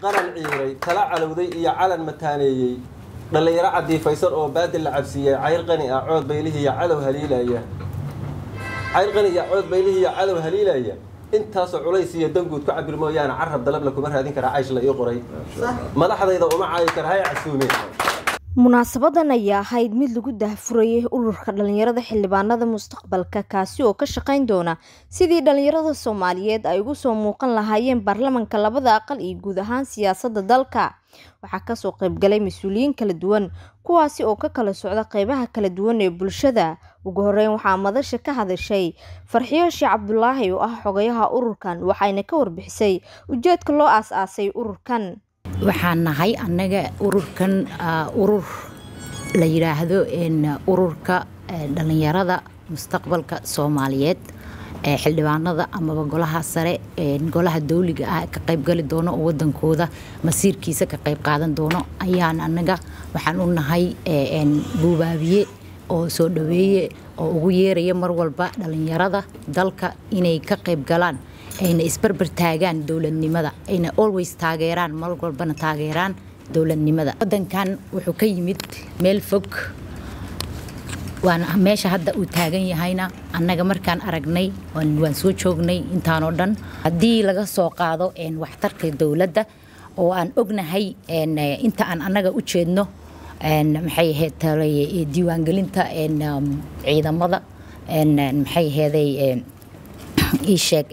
qaran ciiray tala calowday iyo calan mataaneeyey dhallinyaro cadiifaysan oo baadil la cabsiiyey cayr qani ah cood baylihiiyo cadow haliilaya cayr qani iyo cood baylihiiyo cadow haliilaya intaasoo culays iyo danguud ku cabir mooyaane carab dalabla kuma raadin karaa caysh la ii qoray madaxdayda uma caayi kara hay casuume munaasabadan ayaa ahayd mid lagu dahfurayay ururka dhalinyarada xildhibaanada mustaqbalka kaasi oo ka shaqayn doona sidii dhalinyarada soomaaliyeed ay ugu soo muuqan lahaayeen baarlamanka labada aqal iyo guud ahaan siyaasada dalka waxaa kasoo qaybgalay mas-uuliyiin kala duwan kuwaasi oo ka kala socda qeybaha kala duwan ee bulshada ugu horeyn waxaa madasha ka hadashay farxiyo sheekh cabdulaahi oo ah xogayaha ururkan waxayna ka warbixisay ujeedka loo aas-aasay ururkan waxaan nahay annaga ururkan urur la yidhaahdo ururka dhalinyarada mustaqbalka soomaaliyeed ee xildhibaanada amaba golaha sare golaha dawliga ah ka qaybgali doono oo wadankooda masiirkiisa ka qayb qaadan doono ayaan annaga waxaan u nahay buubaabiye oo soo dhaweeye oo ugu yeeraya mar walba dhalinyarada dalka inay ka qayb galaan ayna isbarbar taagaan dowladnimada ayna always taageeraan mar walbana taageeraan dowladnimada wadankan wuxuu ka yimid meel fog waana meesha hadda uu taagan yahayna annaga markaan aragnay waan soo joognay intaanoo dhan haddii laga soo qaado waxtarka dowladda oo aan ognahay inta aan annaga u jeedno maxay ahayd diiwaangelinta ciidamada maxay aheeday ii sheeg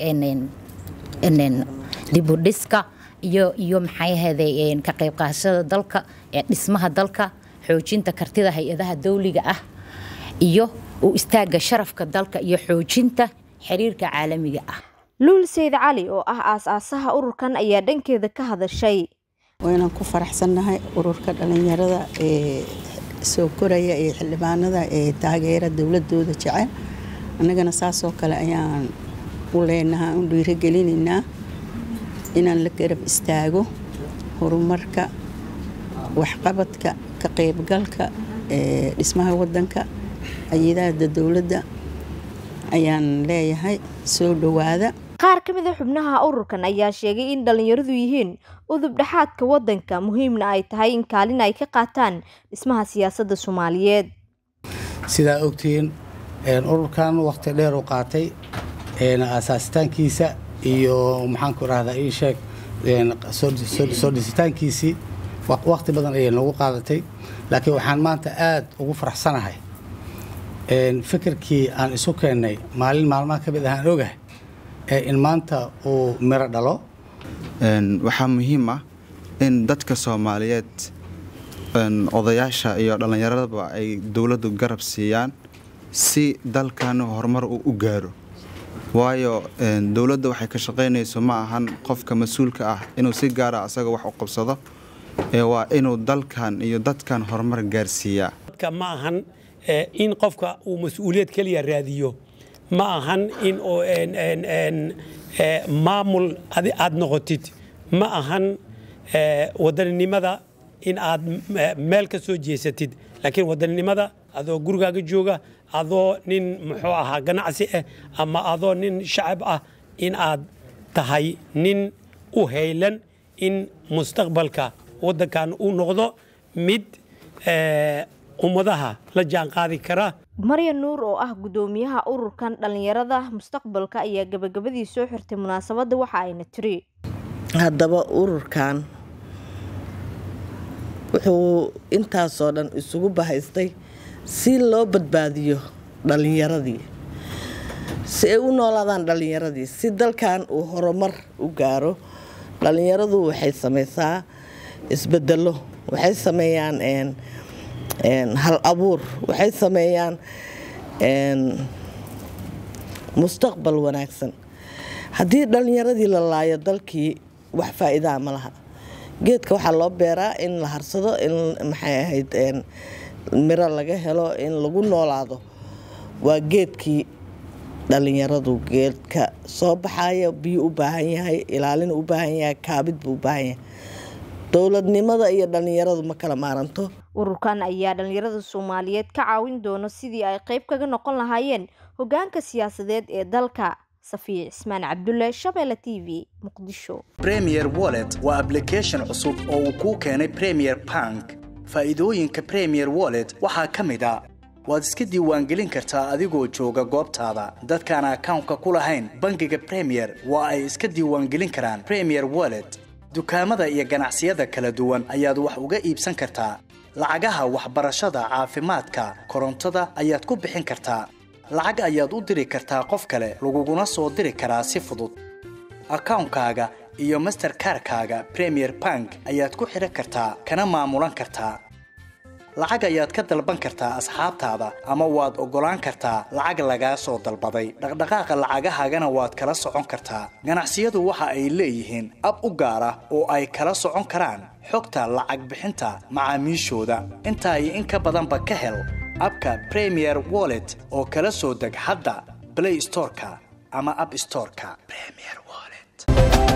dibudhiska iyo iyo maxay aheeday ka qayb qaadashada dalka dhismaha dalka xoojinta kartida hay-adaha dawliga ah iyo u istaaga sharafka dalka iyo xoojinta xiriirka caalamiga ah luul sayd cali oo ah aas-aasaha ururkan ayaa dhankeeda ka hadashay waynaan ku faraxsannahay ururka dhalinyarada ee soo koraya ee xildhibaanada ee taageera dowladooda jecel annagana saasoo kale ayaan u leenahaa u dhiirigelinaynaa inaan la garab istaago horumarka waxqabadka ka qaybgalka ee dhismaha wadanka ayadaada dowladda ayaan leeyahay soo dhowaada qaar ka mid a xubnaha ururkan ayaa sheegay in dhalinyaradu yihiin udub dhexaadka wadanka muhiimna ay tahay in kaalin ay ka qaataan dhismaha siyaasadda soomaaliyeed sidaa ogtihiin ururkan waqti dheer u qaatay asaasitaankiisa iyo maxaanku rahdaa ii sheeg soo dhisitaankiisii waqti badan ayay noogu qaadatay laakiin waxaan maanta aad ugu faraxsanahay fikirkii aan isu keennay maalin maalmaha ka mid ahaan ogahay in maanta uu miro dhalo waxaa muhiim ah in dadka soomaaliyeed odayaasha iyo dhallinyaradaba ay dowladdu garab siiyaan si dalkan horumar uu u gaaro waayo dowladda waxay ka shaqaynayso ma ahan qofka mas-uulka ah inuu si gaara asaga wax u qabsado ee waa inuu dalkan iyo dadkan horumar gaarsiiyaa ma ahan in qofka uu mas-uuliyad keliya raadiyo ma ahan in maamul aad noqotid ma ahan wadaninimada in aad meel ka soo jeesatid laakiin wadaninimada adoo gurigaaga jooga adoo nin muxuu ahaa ganacsi ah ama adoo nin shacab ah in aad tahay nin u haylan in mustaqbalka waddankan uu noqdo mid ummadaha la jaan qaadi kara marya nuur oo ah guddoomiyaha ururkan dhalinyarada mustaqbalka ayaa gabagabadii soo xirtay munaasabadda waxa ayna tiri haddaba ururkan wuxuu intaasoo dhan isugu bahaystay si loo badbaadiyo dhalinyaradii si ay u noolaadaan dhalinyaradii si dalkan uu horumar u gaaro dhalinyaradu waxay sameysaa isbedelo waxay sameeyaan hal abuur waxay sameeyaan mustaqbal wanaagsan haddii dhalinyaradii la laayo dalkii wax faa-iidaa ma laha geedka waxaa loo beeraa in la harsado in maxay ahayd miro laga helo in lagu noolaado waa geedkii dhalinyaradu geedka soo baxaya biyo u baahan yahay ilaalin u baahan yahay kaabid buu u baahan yahay dowladnimada iyo dhalinyaradu ma kala maaranto ururkan ayaa dhalinyarada soomaaliyeed ka caawin doona sidii ay qayb kaga noqon lahaayeen hogaanka siyaasadeed ee dalka safiya cismaan cabdulle shabeelle t v muqdisho premier wallet waa application cusub oo uu kuu keenay premier bank faa'iidooyinka premier wallet waxaa ka mid a waad iska diiwaangelin kartaa adigoo jooga goobtaada dadkaan akawnka ku lahayn bangiga premier waa ay iska diiwaangelin karaan premier wallet dukaamada iyo ganacsiyada kala duwan ayaad wax uga iibsan kartaa lacagaha waxbarashada caafimaadka korontada ayaad ku bixin kartaa lacag ayaad u diri kartaa qof kale laguguna soo diri karaa si fudud akawnkaaga iyo masterkarkaaga premier bank ayaad ku xidhan kartaa kana maamulan kartaa lacag ayaad ka dalban kartaa asxaabtaada ama waad oggolaan kartaa lacag lagaa soo dalbaday dhaqdhaqaaqa lacagahaagana waad kala socon kartaa ganacsiyadu waxa ay leeyihiin ab u gaar ah oo ay kala socon karaan xogta lacag bixinta macaamiishooda intaa iyo in ka badanba ka hel abka premier wallet oo kala soo deg hadda blay storeka ama ab storeka premier wallet